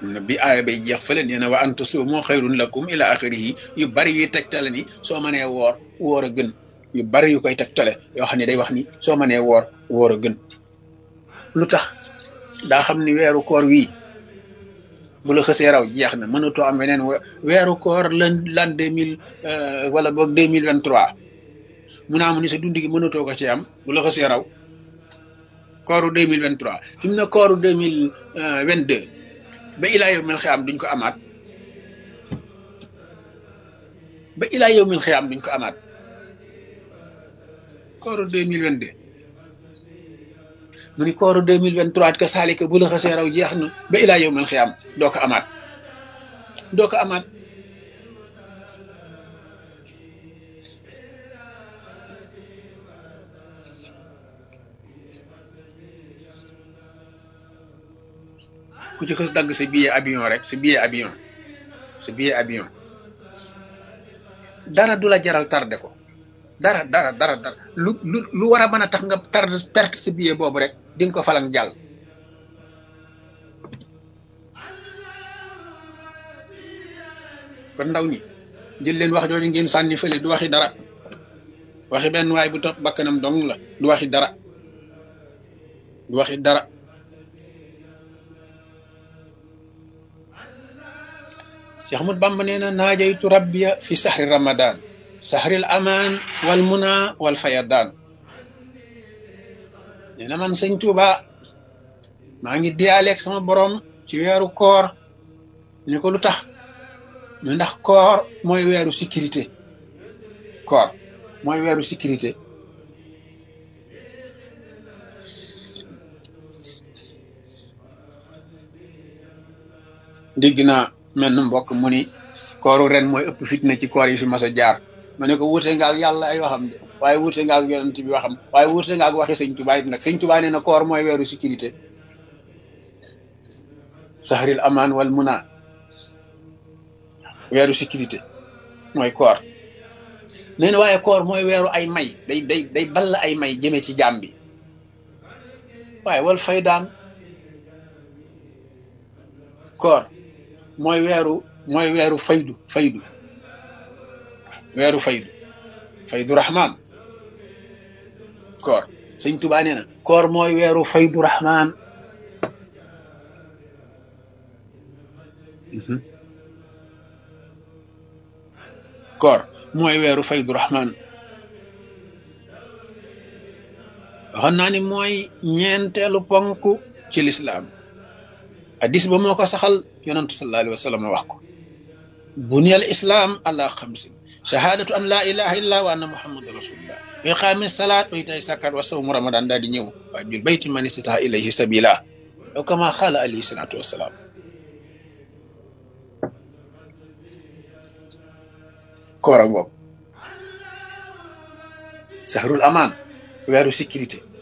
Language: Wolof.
bi aaya bay jeex fële nee na wa an tasuumu xayrun lakum ila axirihi yu bari yuy tegtale ni soo mënee woor woor a gën yu bari yu koy tegtale yoo xam ne day wax ni soo mënee woor woor a gën lu tax daa xam ni weeru koor wii bu la xësee raw jeex na mënatoo am weneen weeru koor lan lan deux mille wala boog deux mille vingt trois mu naa mu ni sa dund gi mënatoo ko ci am bu la xësee raw kooru deux mille vingt trois fi mu ne kooru deux mille vingt deux ba ilaa yow mil xiyaam duñ ko amaat ba ilaa yow mil xiyaam duñ ko amaat kooru deux mille vingt deux mu ni kooru deux mille vingt trois ka saalika bu la xasee raw jeex na ba ilaa yow mil xiyaam doo ko amaat doo ko amaat ku ci xës dagg sa billet avion rek sa billet avion sa billet avion dara du la jaral tardé ko dara dara dara dara lu lu lu war a mën a tax nga tardé perte sa billet boobu rek di nga ko falang jàll kon ndaw ñi jël leen wax jooju ngeen sànni fële du waxi dara waxi benn waay bu topp bakkanam dong la du waxi dara du waxi dara Cheikh Ahmad Bamba nee na naajaytu rabbiya fi sahri ramadan sahril amaan wal muna wal fayadaan nee na man sëñ Tuuba maa ngi diyaaleeg sama borom ci weeru koor ñu ko lu tax ñu ndax koor mooy weeru sécurité koor mooy weeru sécurité dégg naa mel na mbokk mu ni kooru ren mooy ëpp fitna ci koor yi fi mas a jaar ma ne ko wuute nga ak yàlla ay waxam de waaye wuute nga ak yonent bi waxam waaye wuute nga ak waxi sëñ Tuubaa it nag sëñ Tuubaa nee na koor mooy weeru sécurité sahril amaan wal muna weeru sécurité mooy koor nee na waaye koor mooy weeru ay may day day day ball ay may jëme ci jaam bi waaye wal faydaan koor mooy weeru mooy weeru faydu faydu weeru faydu faydu rahman koor sëñ Tuubaa nee na koor mooy weeru faydu rahman koor mooy weeru faydu rahman waxoon naa ni mooy ñeenteelu ponk ci lislaam hadis ba moo ko saxal yonantu sallallahu alayhi wa sallam wax ko buniyal islam ala xamsin shahadatu an la ilaha illa wa anna muhammadu rasulullah wa iqaami salaat wa itaay sakat wa sawmu ramadan daal di ñëw wa jul bayti man istata ilayhi sabila aw kama xaala alayhi salatu wasalaam koora ngoog sahrul amaan weeru sécurité